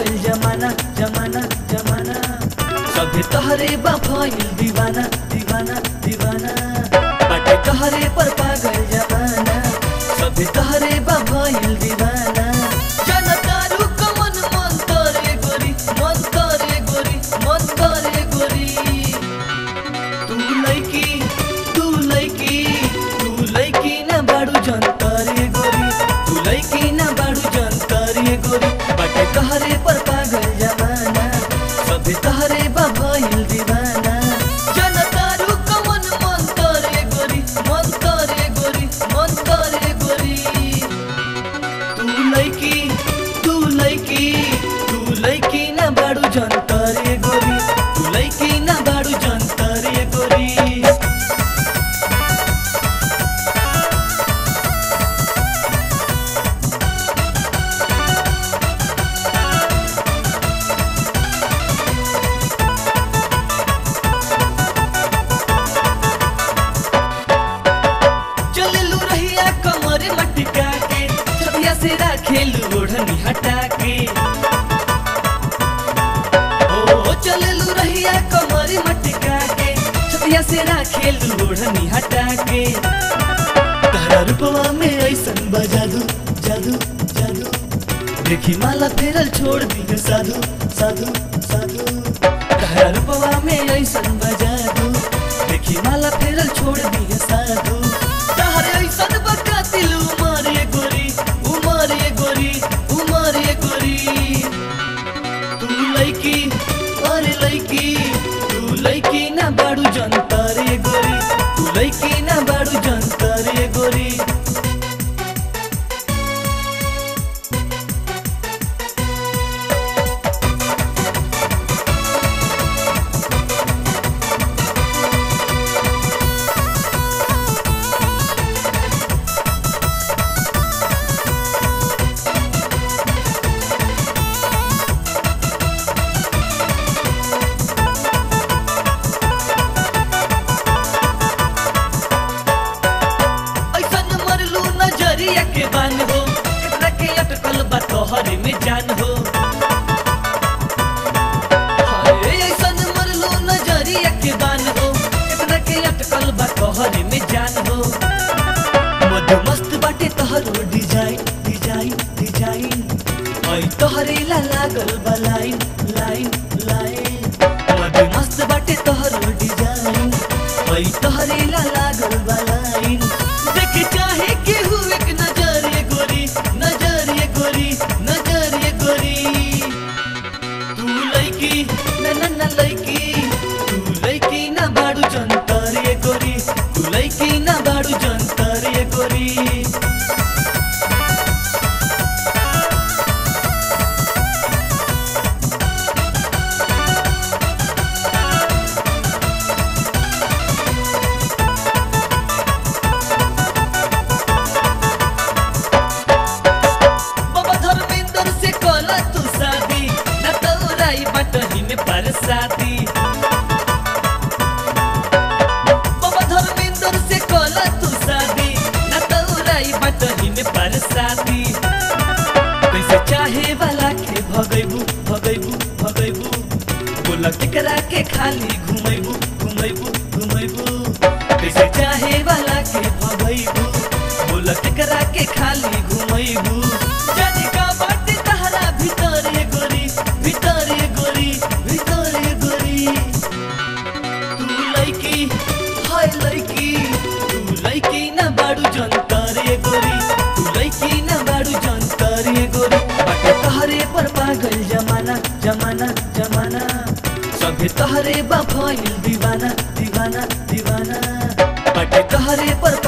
पागल जमाना जमाना जमाना सभे तहरे बा भइल दीवाना दीवाना दीवाना बाटे तहरे पर पागल जमाना सभे तहरे बा भइल दीवाना जनतारू कमन मन करे गोरी मन करे गोरी मन करे गोरी तू लैकी तू लैकी तू लैकी ना बाडू जनतारे गोरी तू लैकी ना बाडू जनतारे गोरी बाटे कहरे पर पागल जमाना सभे तहरे बा भइल दीवाना जनतारू कमन मन करे गोरी मन करे गोरी मन करे गोरी तू लैकी तू लैकी तू लैकी ना बाडू जनतारे गोरी तू लैकी ना बाडू जनतारे गोरी चललू रहिया कमर मटका के छबिया से राखेलू ओढ़नी हटा के ओ चललू रहिया कमर मटका के छबिया से राखेलू ओढ़नी हटा के तारा रूपवा में ऐसन बजादू जादू जादू देखी माला फेरल छोड़ दिए साधु साधु साधु तारा रूपवा में ऐसन बजादू देखी माला फेरल छोड़ दिए साधु तारे ऐसन बकातिल उमर ये गोरी उमर ये गोरी उमर ये गोरी तू लैकी अरे लैकी तू लैकी ना बाडू जनता रे गोरी तू लैकी ना बाडू जनता रे गोरी ऐसन मरलू नजरिया के बान हो एकरा के अटकल बा तोहरे में जान हो हाय, ऐसन मरलू नजरिया के बान हो एकरा के अटकल बा तोहरे में जान हो मद मस्त बाटे तोहरो डिजाइन डिजाइन डिजाइन ऐ तोहरे ला लागल बा लाइन लाइन लाइन मद मस्त बाटे तोहरो डिजाइन ऐ तोहरे ला लागल बा लाइन देख चाहे केहू एक नजर ये गोरी नजर ये गोरी नजर ये गोरी तू लैकी ना ना ना लैकी तू लैकी ना बाडू जनता रे गोरी तू लैकी ना बाडू जनता रे गोरी बाबा धर्मेंद्र से कला तू शादी न तोराई बटही में परसादी बाबा धर्मेंद्र से कला तू शादी न तोराई बटही में परसादी कैसे चाहे वाला के भगैबू भगैबू भगैबू बोला केकरा के खाली घुमैबू घुमैबू घुमैबू कैसे चाहे वाला के भगैबू बोला केकरा के खाली घुमैबू जाने का बाटे तहरा भीतर ये गोरी भीतर ये गोरी भीतर ये गोरी तू लैकी हाय लैकी तू लैकी ना बाडू जनता रे गोरी तू लैकी ना बाडू जनता रे गोरी बाटे तहरे पर पागल जमाना जमाना जमाना सभे तहरे बा भइल दीवाना दीवाना दीवाना बाटे तहरे पर